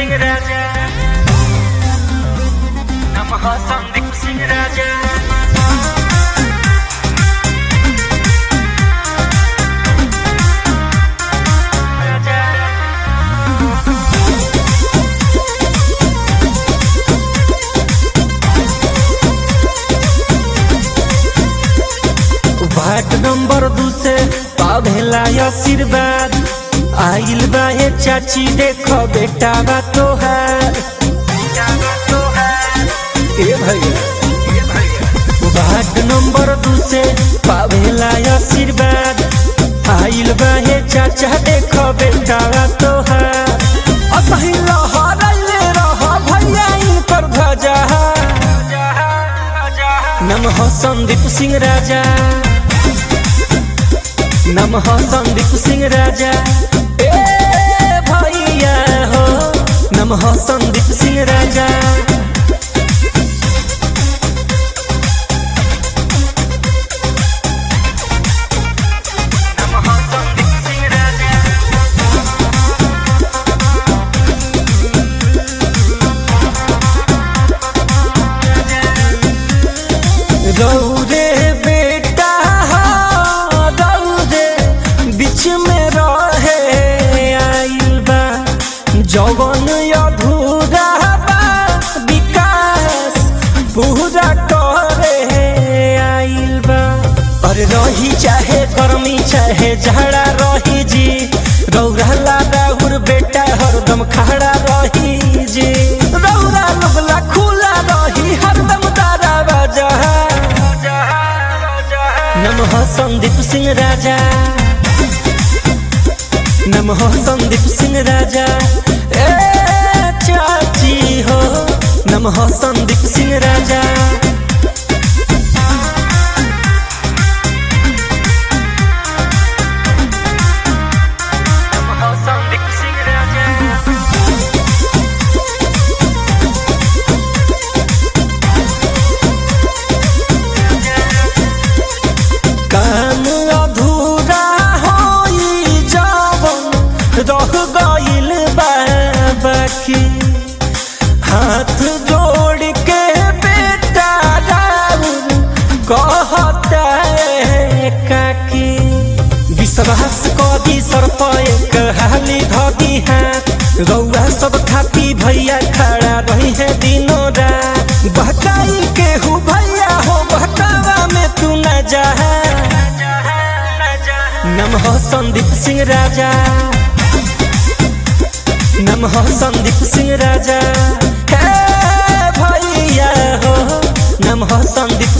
सिंह राजा नमः Sandeep Singh Raja ward number दू से पाभेला आशीर्वाद आइल बा हे चाची देखो बेटा बा तोहार ए भैया वार्ड नंबर दू से पाभेला आशीर्वाद आइल बा हे चाचा देखो बेटा बा तोहार असही लहराइले रह भैया इनकर ध्वजा नमः संदीप सिंह राजा नमः संदीप सिंह राजा ए भैया हो नमः संदीप सिंह राजा नमः संदीप सिंह राजा दौड़े बेटा हो दौड़े बीच में रहे आइल बा जवन अधूरा बा विकास पूरा करे आइल बा अरे रही चाहे गर्मी चाहे झड़ा रही जी रौला दाउर बेटा हरदम खड़ा रही जी रौरा लुगला खुला रही हरदम दारा बाजा नमः संदीप सिंह राजा नमः संदीप सिंह राजा ए चाची हो नमः संदीप सिंह राजा नमः संदीप सिंह राजा काम अधूरा होई जवन रह गइल बा बाकी हाथ जोड़ के बेटा राउर कहता है काकी विश्वास कदी सर पर एक हाली धदी हाथ रौआ सब खाती भैया खड़ा रही है दिनों रात बहकाई के हूँ भैया हो बहकावा में तू न जा नमः संदीप सिंह राजा नमः संदीप सिंह राजा हे भैया हो नमः संदीप